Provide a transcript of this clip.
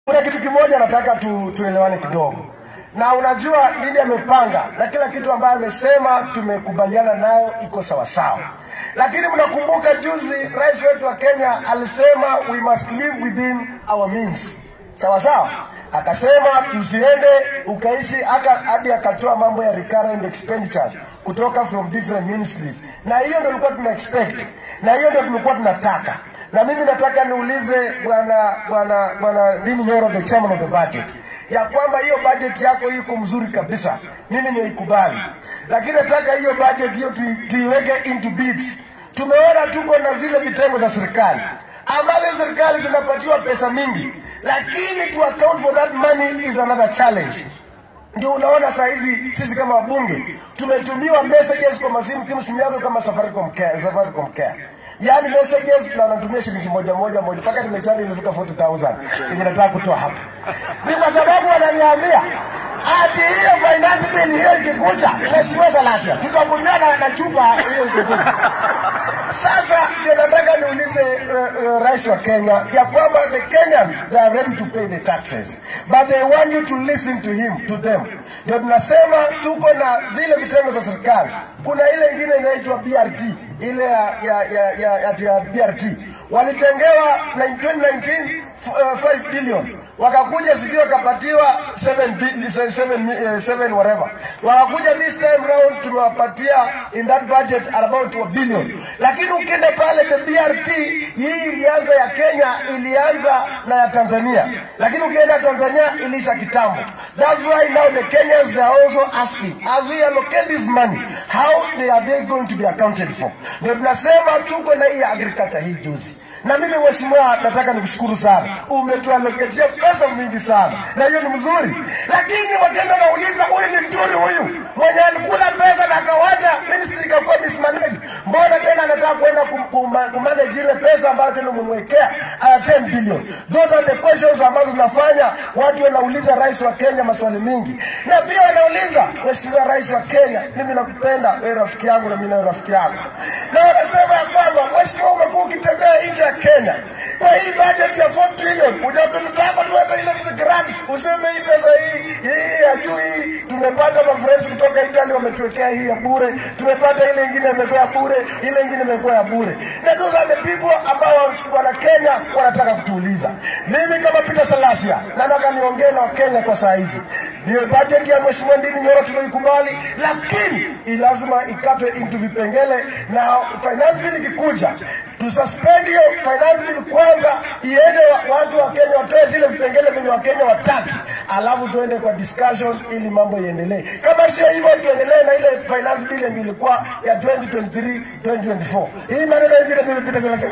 Kuna kitu kimoja nataka tu, tuelewane kidogo, na unajua nini amepanga na kila kitu ambayo amesema tumekubaliana nayo iko sawasawa, lakini mnakumbuka juzi rais wetu wa Kenya alisema we must live within our means, sawa sawa. Akasema tusiende ukaishi hata hadi akatoa mambo ya recurrent expenditures kutoka from different ministries, na hiyo ndio tulikuwa tuna expect, na hiyo ndio tulikuwa tunataka na mimi nataka niulize bwana bwana bwana Dini Nyoro, the chairman of the budget, ya kwamba hiyo budget yako iko mzuri kabisa, mimi nimeikubali, lakini nataka hiyo budget hiyo tui- tuiweke into bits. Tumeona tuko na zile vitengo za serikali ambazo serikali zinapatiwa pesa mingi, lakini to account for that money is another challenge ndio unaona saa hizi sisi kama wabunge tumetumiwa messages kwa masimu simu simu yako kama Safaricom Care, Safaricom Care. Yaani messages na natumia shilingi moja moja moja mpaka nimechaji imefika 40000 yenye nataka kutoa hapa. Ni kwa sababu wananiambia ati hiyo finance bill hiyo ikikuja mheshimiwa Salasia tutakunywa na, na chupa hiyo ikikuja. Sasa ndio nataka niulize uh, uh, rais wa Kenya ya kwamba the Kenyans they are ready to pay the taxes but they want you to listen to him to them. Ndio tunasema tuko na zile vitengo za serikali, kuna ile ingine inaitwa BRT ile ya ya ya, ya, ya, ya BRT walitengewa na 2019 uh, 5 billion wakakuja sijui wakapatiwa 7 bi- 7 7 whatever wakakuja this time round tumewapatia in that budget about a billion lakini ukienda pale the BRT hii ilianza ya Kenya ilianza na ya Tanzania lakini ukienda Tanzania ilisha kitambo that's why now the Kenyans they are also asking as we allocate this money how they are they going to be accounted for ndio tunasema tuko na hii ya agriculture hii juzi na mimi mheshimiwa, nataka nikushukuru sana, umetualoketia pesa mingi sana, na hiyo ni mzuri. Lakini wakenda nauliza, huyu ni mturi huyu mwenye alikula pesa na akawacha ministry ikakuwa mismanaged, mbona tena anataka kwenda kum- kuma- kumanage ile pesa ambayo tena umemwekea uh, 10 billion? Those are the questions ambazo zinafanya watu wanauliza rais wa Kenya maswali mingi, na pia wanauliza mheshimiwa rais wa Kenya, mimi nakupenda wewe, rafiki yangu, na mimi na rafiki yangu, na wanasema ya kwamba mheshimiwa, umekuwa ukitembea nje ya Kenya kwa hii budget ya 4 trillion, hujapelekako tu hata ile grants, useme hii pesa hii hii ya juu hii tumepata mafriends kutoka Italy wametuwekea hii ya bure, tumepata ile ingine imekuwa ya bure, ile ingine imekuwa ya bure, na those are the people ambao wana Kenya wanataka kutuuliza. Mimi kama Peter Salasia nataka niongee na Wakenya kwa saa hizi, ndio budget ya mheshimiwa Ndini Nyoro tumeikubali, lakini i- lazima ikatwe into vipengele, na finance bill ikikuja tususpend hiyo finance bill kwanza, iende wa- watu wa Kenya watoe zile vipengele zenye Wakenya wataki, alafu tuende kwa discussion ili mambo iendelee. Kama sio hivyo, tuendelee na ile finance bill yenye ilikuwa ya 2023 2024. Hii maneno ingine mimi Peter Salasia